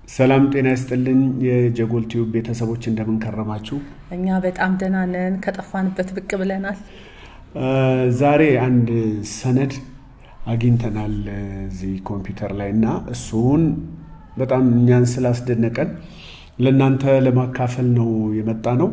ሰላም ጤና ይስጥልኝ የጀጎል ቲዩብ ቤተሰቦች እንደምን ከረማችሁ? እኛ በጣም ደህና ነን። ከጠፋንበት ብቅ ብለናል። ዛሬ አንድ ሰነድ አግኝተናል እዚህ ኮምፒውተር ላይ እና እሱን በጣም እኛን ስላስደነቀን ለእናንተ ለማካፈል ነው የመጣ ነው።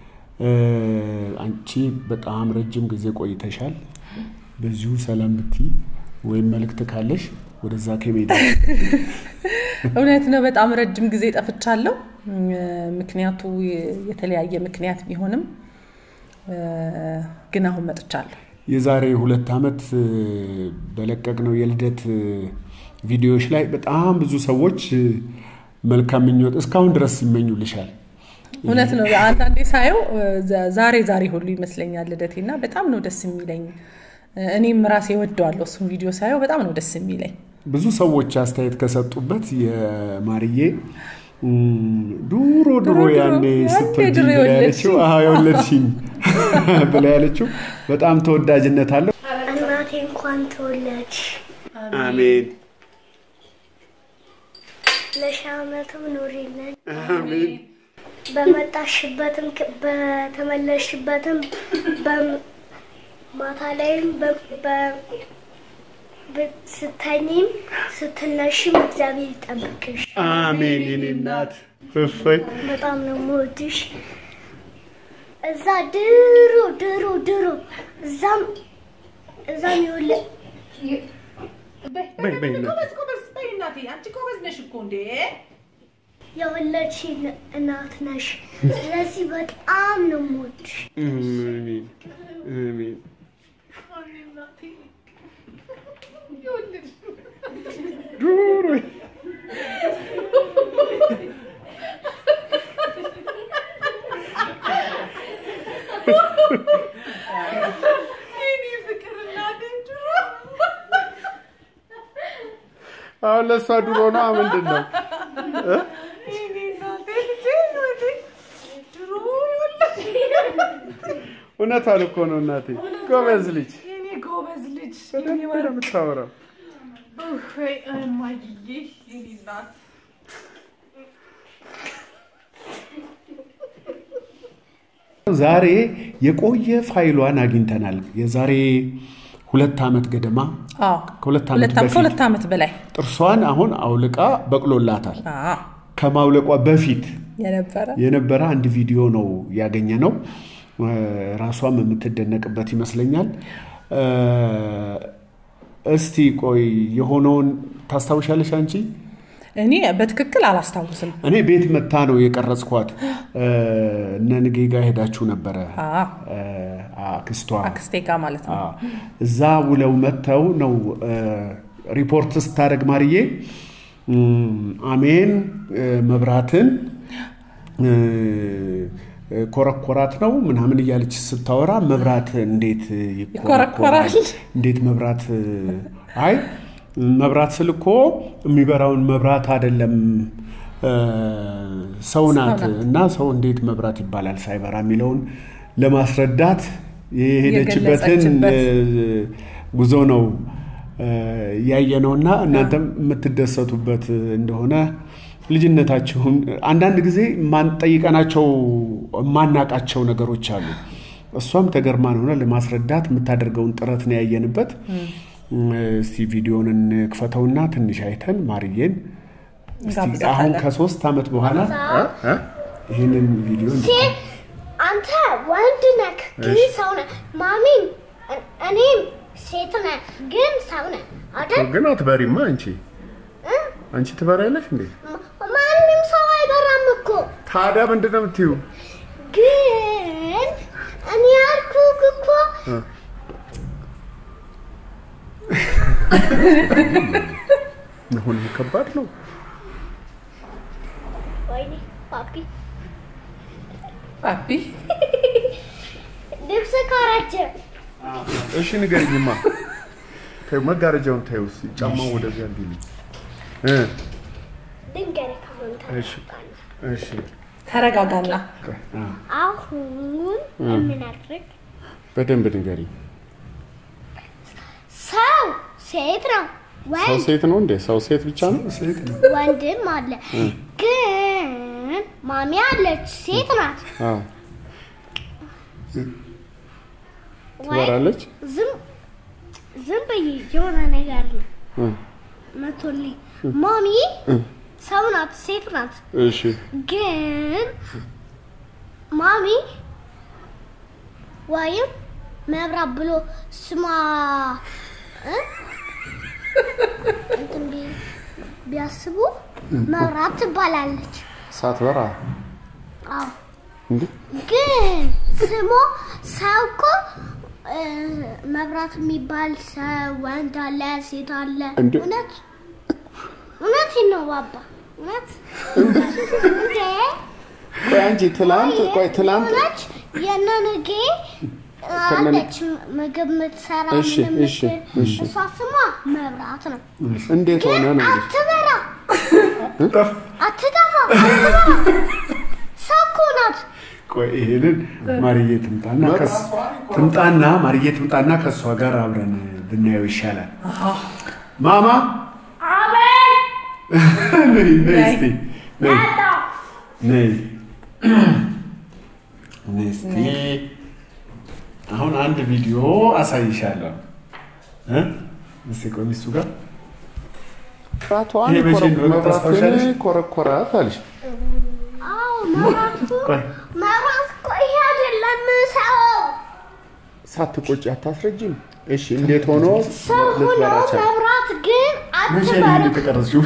አንቺ በጣም ረጅም ጊዜ ቆይተሻል። በዚሁ ሰላም ብቲ ወይም መልእክት ካለሽ ወደዛ ከሜዳ እውነት ነው። በጣም ረጅም ጊዜ ጠፍቻለሁ። ምክንያቱ የተለያየ ምክንያት ቢሆንም ግን አሁን መጥቻለሁ። የዛሬ ሁለት ዓመት በለቀቅነው የልደት ቪዲዮዎች ላይ በጣም ብዙ ሰዎች መልካም ምኞት እስካሁን ድረስ ይመኙልሻል። እውነት ነው። አንዳንዴ ሳየው ዛሬ ዛሬ ሁሉ ይመስለኛል ልደቴና በጣም ነው ደስ የሚለኝ። እኔም ራሴ ወደዋለሁ። እሱም ቪዲዮ ሳየው በጣም ነው ደስ የሚለኝ። ብዙ ሰዎች አስተያየት ከሰጡበት የማርዬ ዱሮ ድሮ ያኔ ስትወልጂ ብላ ያለችው የወለድሽኝ ብላ ያለችው በጣም ተወዳጅነት አለው። እናቴ እንኳን ተወለድሽ፣ አሜን ለሺህ ዓመትም ኑሪልን። አሜን በመጣሽበትም በተመለስሽበትም ማታ ላይም ስተኝም ስትነሽም እግዚአብሔር ይጠብቅሽ። አሜን የኔ እናት እፎይ በጣም ነው የምወድሽ። እዛ ድሮ ድሮ ድሮ እዛም እዛም የወለ በይ በይ እናት የወለድሽ እናት ነሽ። ስለዚህ በጣም ነው የምወድሽ። አሜን አሜን ዱሮ አሁን ለእሷ ድሮ ነው ምንድን ነው? እውነቷን እኮ ነው እናቴ። ጎበዝ ልጅ ጎበዝ ልጅ በደንብ ነው የምታወራው። ዛሬ የቆየ ፋይሏን አግኝተናል። የዛሬ ሁለት ዓመት ገደማ ከሁለት ዓመት በፊት ከሁለት ዓመት በላይ ጥርሷን አሁን አውልቃ በቅሎላታል። አዎ፣ ከማውለቋ በፊት የነበረ የነበረ አንድ ቪዲዮ ነው ያገኘ ነው። ራሷም የምትደነቅበት ይመስለኛል። እስቲ ቆይ የሆነውን ታስታውሻለሽ አንቺ? እኔ በትክክል አላስታውስም። እኔ ቤት መታ ነው የቀረጽኳት። እነ ንጌ ጋ ሄዳችሁ ነበረ አዎ፣ አክስቷ አክስቴ ጋር ማለት ነው። አዎ። እዛ ውለው መጥተው ነው ሪፖርት ስታደርግ ማርዬ አሜን መብራትን ኮረኮራት ነው ምናምን እያለች ስታወራ መብራት እንዴት ይኮረኮራል? እንዴት መብራት አይ መብራት ስል እኮ የሚበራውን መብራት አይደለም ሰው ናት እና ሰው እንዴት መብራት ይባላል ሳይበራ የሚለውን ለማስረዳት የሄደችበትን የገለጸችበት። ጉዞ ነው ያየ ነውና እናንተም የምትደሰቱበት እንደሆነ ልጅነታችሁን አንዳንድ ጊዜ ጠይቀናቸው የማናቃቸው ነገሮች አሉ። እሷም ተገርማን ሆነ ለማስረዳት የምታደርገውን ጥረት ነው ያየንበት። እስቲ ቪዲዮን እንክፈተውና ትንሽ አይተን ማርዬን እስቲ እንጋብዛታለን። አሁን ከሶስት ዓመት በኋላ እ? እ? ይህንን ቪዲዮ እንዲ- ሴት አንተ ወንድ ነህ ግን ሰው ነህ። ማሚም እኔ- እኔም ሴት ነህ ግን ሰው ነህ አይደል? ግን አትበሪማ አንቺ እ? አንቺ ትበሪያለሽ እንዴ? ማ- ማንም ሰው አይበራም እኮ ታዲያ ምንድን ነው የምትይው? ግን እኔ ያልኩህ እኮ እ? አሁን ከባድ ነው። ወይኔ ፓፒ ፓፒ ልብስ ካራጀ እሺ ንገሪኝማ። ተይው መጋረጃውን ተይው እስኪ ጫማውን ወደዚያ እንዲልኝ እ ድንገት ካሁን እሺ እሺ ተረጋጋና አ፣ አሁን የምናድርግ በደንብ ንገሪኝ። ሰው ሴት ነው ሰው ወንድ ሴት ነው እንዴ? ሰው ሴት ብቻ ነው? ሴት ነው። ወንድም አለ። ግን ማሚ አለች ሴት ናት። አዎ። ወይ ትበራለች? ዝም ዝም ብዬ የሆነ ነገር ነው እ፣ መቶልኝ። ማሚ ሰው ናት፣ ሴት ናት። እሺ ግን ማሚ ወይም መብራት ብሎ ስሟ እ? እንትን ቢ- ቢያስቡ መብራት ትባላለች። ሳትበራ አዎ እንዴ? ግን ስሟ ሰው እኮ እ፣ መብራት የሚባል ሰው ወንድ አለ፣ ሴት አለ። እንዴ? እውነት እውነት ነው ባባ እውነት እንዴ ቆይ አንቺ ትላንት ቆይ ትላንት ሆነች የነንጌ አለች ምግብ የምትሰራ እሺ፣ ምን እሺ፣ የምትል እሺ። እሷ ስሟ መብራት ነው። እንዴት ሆነ ግን ነው እንጂ አትበራ፣ ጠፍ አትጠፋ፣ አትበራ። ሰው እኮ ናት። ቆይ ይሄንን ማርዬ ትምጣና ከስ- ትምጣና ማርዬ ትምጣና ከእሷ ጋር አብረን ብናየው ይሻላል። ማማ ነይ ነይ እስቲ ነይ ነይ ነይ እስቲ አሁን አንድ ቪዲዮ አሳይሻለሁ እ እስቲ ቆይ እሱ ጋር መብራቷን ይሄ መቼ እንደሆነ መብራትን ታስታውሻለሽ? ኮረኮራት አለሽ። አዎ መብራት ቆይ መብራት እኮ ይሄ አይደለም ሰው ሳትቆጪ አታስረጅም? እሺ እንዴት ሆኖ ሰው ሆኖ ልትበራ ቻለ? መብራት ግን መቼ ነው አትበራ። የተቀረጽሽው?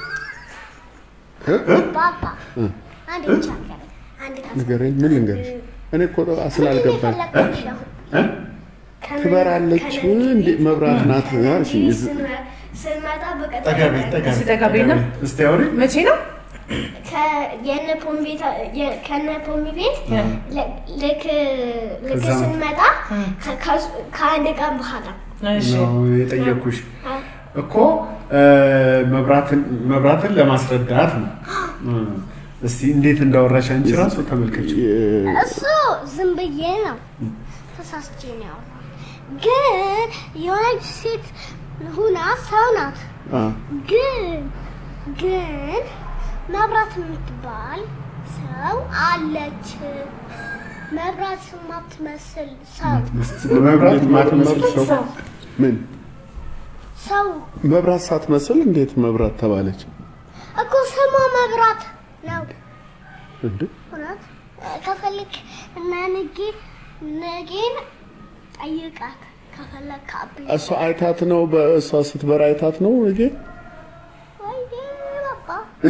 ባባ አንድ ብቻ ንገረኝ፣ አንድ ካስ- ንገረኝ፣ ምን ልንገርሽ? እኔ እኮ ስላልገባኝ የፈለግኩሽ ነው። እ? ትበራለች እንዴ? መብራት ናት አልሽኝ። ስንመጣ በቀጥታ ጠጋ በይ ጠጋ በይ እስቲ ጠጋ በይና። ጠጋ በይ። እስቲ አውሪ መቼ ነው? የነ ፖሚ ቤት የ- ከነ ፖሚ ቤት ል- ልክ ልክ ከዛ- ስንመጣ ከ- ከ- ከአንድ ቀን በኋላ እሺ ነው የጠየኩሽ አ- እኮ እ፣ መብራትን መብራትን ለማስረዳት ነው። እ፣ እስቲ እንዴት እንዳወራሽ አንቺ ራሱ ተመልከች። እሱ ዝም ብዬ ነው ተሳስቼ ነው ያወራው። ግን የሆነች ሴት ሁና ሰው ናት። ግን ግን መብራት የምትባል ሰው አለች። መብራት የማትመስል ሰው መብራት ማትመስል ሰው ሰው ምን ሰው መብራት ሳትመስል እንዴት መብራት ተባለች? እኮ ስሟ መብራት ነው። እንዴ እውነት ከፈለክ እና ንጌ ነጌን ጠይቃት ከፈለክ አብ እሷ አይታት ነው በእሷ ስትበራ አይታት ነው እንዴ? ወይ ባባ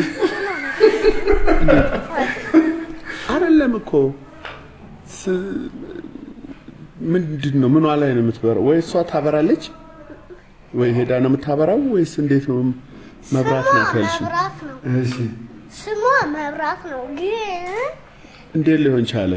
አይደለም እኮ ስ- ምንድን ነው ምኗ ላይ ነው የምትበራው? ወይ እሷ ታበራለች ወይ ሄዳ ነው የምታበራው ወይስ እንዴት ነው? መብራት ስሟ ናት ያልሽ መብራት ነው። እሺ ስሟ መብራት ነው። ግን እንዴት ሊሆን ቻለ?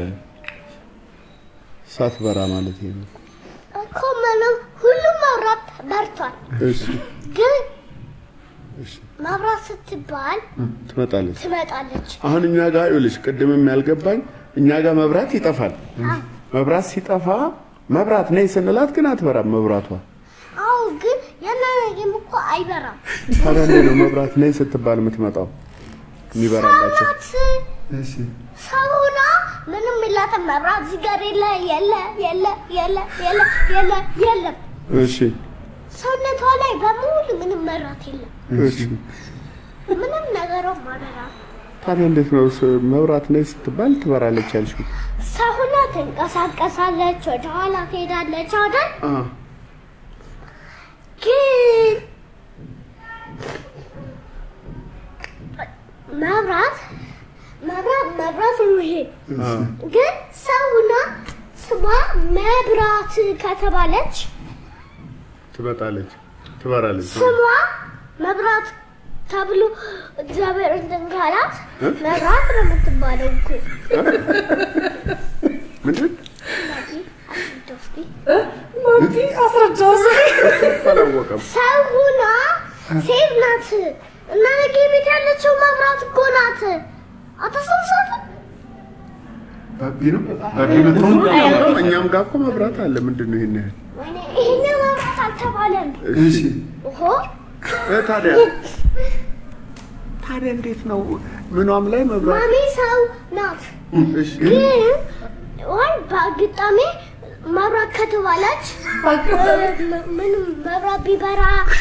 ሳትበራ ማለት ይሄ ነው። እኮ ምንም ሁሉም መብራት በርቷል። እሺ ግን እሺ መብራት ስትባል ትመጣለች። ትመጣለች። አሁን እኛ ጋር ይኸውልሽ፣ ቅድምም ያልገባኝ እኛ ጋር መብራት ይጠፋል። መብራት ሲጠፋ መብራት ነይ ስንላት ግን አትበራም መብራቷ። አዎ፣ ግን የናነጌም እኮ አይበራም። ታዲያ እንዴት ነው መብራት ነይ ስትባል የምትመጣው የሚበራላቸው? ናት እሺ ሰውና ምንም የላትም መብራት እዚህ ጋር የለ የለ የለ የለ የለ የለ የለም። እሺ ሰውነቷ ላይ በሙሉ ምንም መብራት የለም። እሺ። ምንም ነገሯም አይበራም። ታዲያ እንዴት ነው ስ- መብራት ነይ ስትባል ትበራለች ያልሽው? ሰውና ትንቀሳቀሳለች፣ ወደ ኋላ ትሄዳለች አይደል? አ ግን መብራት መብራት መብራት ነው ይሄ። አ ግን ሰውና ስሟ መብራት ከተባለች ትመጣለች፣ ትበራለች። ስሟ መብራት ተብሎ እግዚአብሔር እንትን ካላት መብራት ነው የምትባለው እኮ። ምንድን ማርቲ አስረዳው እስኪ። አላወቀም። ሰውና ሴት ናት እና ነገ ቤት ያለችው መብራት እኮ ናት። አታስታውሳትም? ባቢ ነው ባቢ መጥቶ እኛም ጋር እኮ መብራት አለ። ምንድን ነው ይሄን ያህል? ወይኔ ይሄኛው መብራት አልተባለም። እሺ ኦሆ እ ታዲያ ታዲያ እንዴት ነው ምኗም ላይ መብራት ማሚ ሰው ናት። እሺ ግን ወይ በአጋጣሚ መብራት ከተባለች ምንም መብራት ቢበራ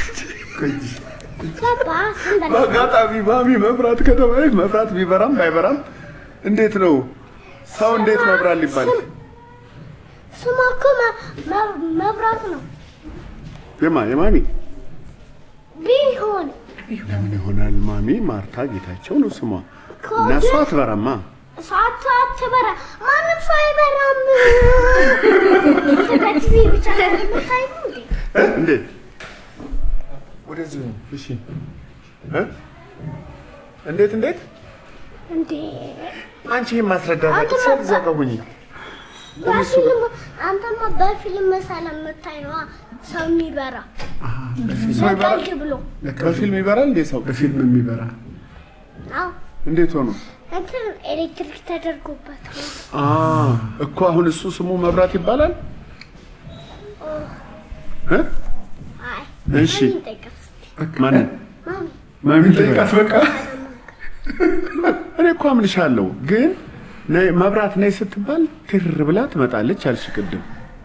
ገባ ስንበላ በአጋጣሚ ማሚ መብራት ከተባለች መብራት ቢበራም ባይበራም እንዴት ነው ሰው እንዴት መብራት ሊባል ስሟ እኮ መ- መ- መብራት ነው የማ የማሚ ቢሆን ለምን ይሆናል ማሚ ማርታ ጌታቸው ነው ስሟ እኮ እና እሷ ግን አትበራማ ሰዓቱ አትበራ ማንም ሰው አይበራም። በቲቪ ብቻ ነው የምታየው እንዴ? እ? እንዴት ወደዚህ ነው እሺ እ? እንዴት እንዴት እንዴ አንቺ ይህን ማስረዳት አንተ አቅቶሽ መባ- እዛ ጋር ሁኚ በፊልም አንተማ በፊልም ስለምታይ ነዋ ሰው የሚበራ ሰው ይበራል ለቀልድ ብሎ በፊልም ይበራል እንዴ ሰው በፊልም የሚበራ አዎ እንዴት ሆኖ እንትን ኤሌክትሪክ ተደርጎበት ነው። አ እኮ አሁን እሱ ስሙ መብራት ይባላል እ? አይ እሺ ማሚ ጠይቀስ ማንን ማሚ ማሚ ጠይቃት በቃ እኔ እኮ አምልሻለሁ ግን ነይ መብራት ነይ ስትባል ትር ብላ ትመጣለች አልሽ ቅድም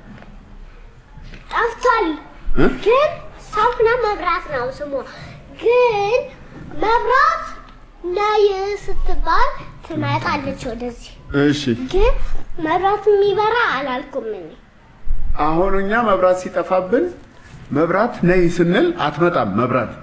ጠፍቷል እ? ግን ሰውና መብራት ነው ስሙ። ግን መብራት ነይ ስትባል ትመጣለች ወደዚህ። እሺ ግን መብራት የሚበራ አላልኩም እኔ። አሁን እኛ መብራት ሲጠፋብን መብራት ነይ ስንል አትመጣም መብራት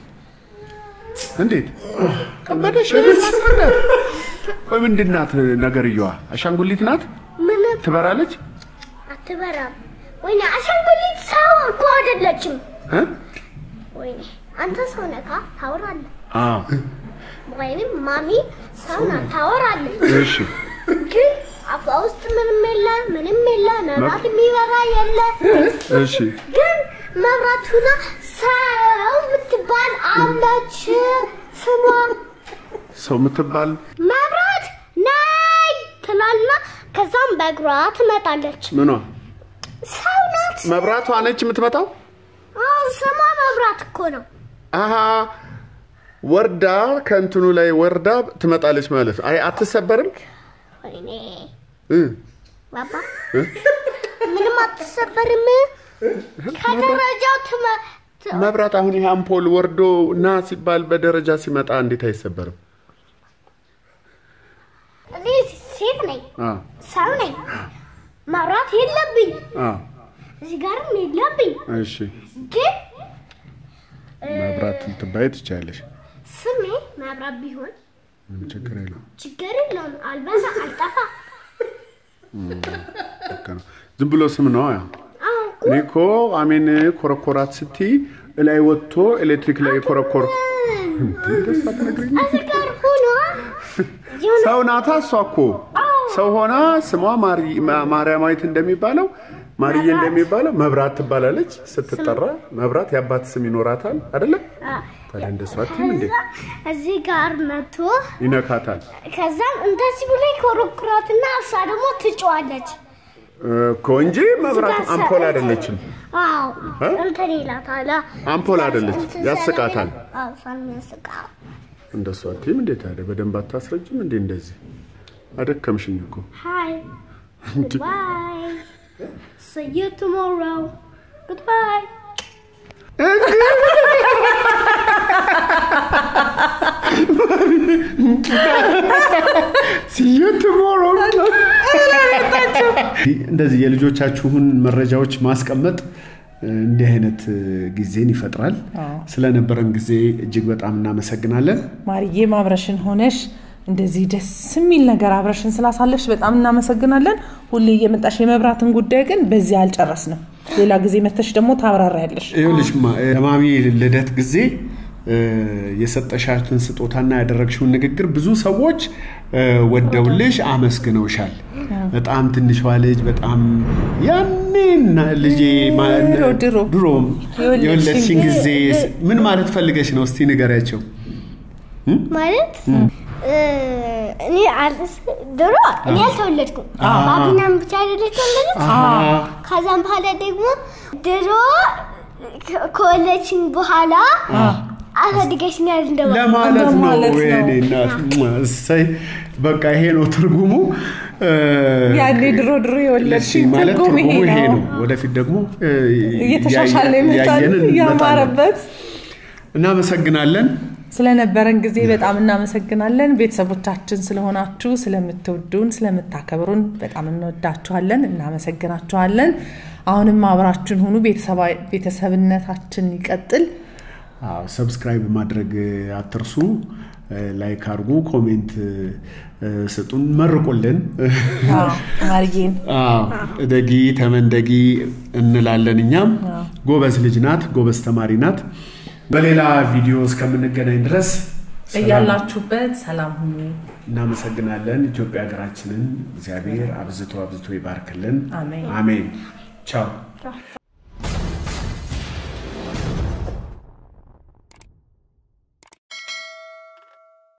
እንዴት ከበደሽ ማስረዳት ቆይ ምንድን ናት ነገርየዋ አሻንጉሊት ናት ምንም ትበራለች አትበራም። ወይኔ አሻንጉሊት ሰው እኮ አይደለችም። እ? ወይኔ አንተ ሰው ነካ ታወራለህ። አ ወይንም ማሚ ሰው ናት ታወራለች። እሺ ግን አፏ ውስጥ ምንም የለ ምንም የለ መብራት የሚበራ የለ። እሺ ግን መብራት ሁና ሰው የምትባል አለች። ስሟ ሰው የምትባል መብራት ነይ ትላልና ከዛም በእግሯ ትመጣለች። ምኗ ሰው ናት። መብራቷ ነች የምትመጣው አዎ ስሟ መብራት እኮ ነው። አሀ ወርዳ ከእንትኑ ላይ ወርዳ ትመጣለች ማለት ነው። አይ አትሰበርም ወይኔ እ ባባ እ? ምንም አትሰበርም። ከደረጃው ትመ ት- መብራት አሁን ይሄ አምፖል ወርዶ ና ሲባል በደረጃ ሲመጣ እንዴት አይሰበርም? እኔ ሴት ነኝ፣ አ ሰው ነኝ። መብራት የለብኝ፣ አ እዚህ ጋርም የለብኝ። እሺ ግን መብራት ልትባይ ትችያለሽ። ስሜ መብራት ቢሆን ምንም ችግር የለውም። ችግር የለውም። አልበዛ አልጠፋ። ልክ ነው። ዝም ብሎ ስም ነው። ያ አዎ እኔ እኮ አሜን ኮረኮራት ስትይ እላይ ወጥቶ ኤሌክትሪክ ላይ ኮረኮር ደስ አትነግሪኝ። እዚህ ጋር ሆኖ የሆነ ሰው ናታ እሷ እኮ ሰው ሆና ስሟ ማሪ- ማ- ማርያማዊት እንደሚባለው ማርዬ እንደሚባለው መብራት ትባላለች። ስትጠራ መብራት የአባት ስም ይኖራታል አይደለ? አ፣ ታዲያ እንደሷ አትይም እንዴ? ከዛ እዚህ ጋር መጥቶ ይነካታል ከዛም እንደዚህ ብሎ ይኮረኩራትና እሷ ደግሞ ትጮዋለች። እኮ እንጂ መብራት ስጋ አምፖል ሰ- አይደለችም። አዎ እ? እንትን ይላታል። አምፖል አይደለች፣ እንትን ያስቃታል። ስለሚል- አዎ እሷን ያስቃል። እንደሷ አትይም እንዴ? ታዲያ በደንብ አታስረጅም እንዴ? እንደዚህ አደከምሽኝ እኮ Hi. Goodbye. See you tomorrow. Goodbye. እንደዚህ የልጆቻችሁን መረጃዎች ማስቀመጥ እ፣ እንዲህ አይነት እ፣ ጊዜን ይፈጥራል። ስለነበረን ጊዜ እጅግ በጣም እናመሰግናለን። ማርዬ አብረሽን ሆነሽ እንደዚህ ደስ የሚል ነገር አብረሽን ስላሳለፍሽ በጣም እናመሰግናለን። ሁሌ እየመጣሽ የመብራትን ጉዳይ ግን በዚህ አልጨረስንም። ሌላ ጊዜ መተሽ ደግሞ ታብራሪያለሽ። ይኸውልሽ ማ- ለማሚ ልደት ጊዜ እ፣ የሰጠሻትን ስጦታና ያደረግሽውን ንግግር ብዙ ሰዎች እ፣ ወደውልሽ አመስግነውሻል። በጣም ትንሿ ልጅ በጣም ያኔና ልጄ ማ- ድሮ ድሮ ድሮም የወለድሽን የወለድሽን ጊዜ ጊዜ- ምን ማለት ፈልገሽ ነው? እስቲ ንገሪያቸው። ማለት እ፣ እኔ አልስ ድሮ እኔ አልተወለድኩም። ባቢናም ብቻ አይደለች ተወለደች። ከዛም በኋላ ደግሞ ድሮ ከወለድሽኝ በኋላ አሳድገሽኛል እንደማለት ለማለት ነው። እንደማለት ነው። ወይኔ እናት እሰይ፣ በቃ ይሄ ነው ትርጉሙ። እ፣ ያኔ ድሮ ድሮ እሺ፣ የወለድሽኝ ማለት ትርጉም ትርጉሙ ይሄ ይሄ ነው። ነው። ወደፊት ደግሞ እ፣ እየተሻሻለ እያየ- ይመጣል፣ እያየን እንመጣለን። እያማረበት እናመሰግናለን። ስለነበረን ጊዜ በጣም እናመሰግናለን። ቤተሰቦቻችን ስለሆናችሁ፣ ስለምትወዱን፣ ስለምታከብሩን በጣም እንወዳችኋለን፣ እናመሰግናችኋለን። አሁንም አብራችን ሁኑ። ቤተሰባ- ቤተሰብነታችን ይቀጥል። አዎ፣ ሰብስክራይብ ማድረግ አትርሱ። እ፣ ላይክ አድርጉ፣ ኮሜንት እ፣ ስጡን፣ መርቁልን። አዎ፣ ማርዬን አዎ፣ እደጊ ተመንደጊ እንላለን። እኛም ጎበዝ ልጅ ናት፣ ጎበዝ ተማሪ ናት። በሌላ ቪዲዮ እስከምንገናኝ ድረስ ሰላም እያላችሁበት ሰላም ሁኑ። እናመሰግናለን። ኢትዮጵያ ሀገራችንን እግዚአብሔር አብዝቶ አብዝቶ ይባርክልን። አሜን። አሜን። ቻው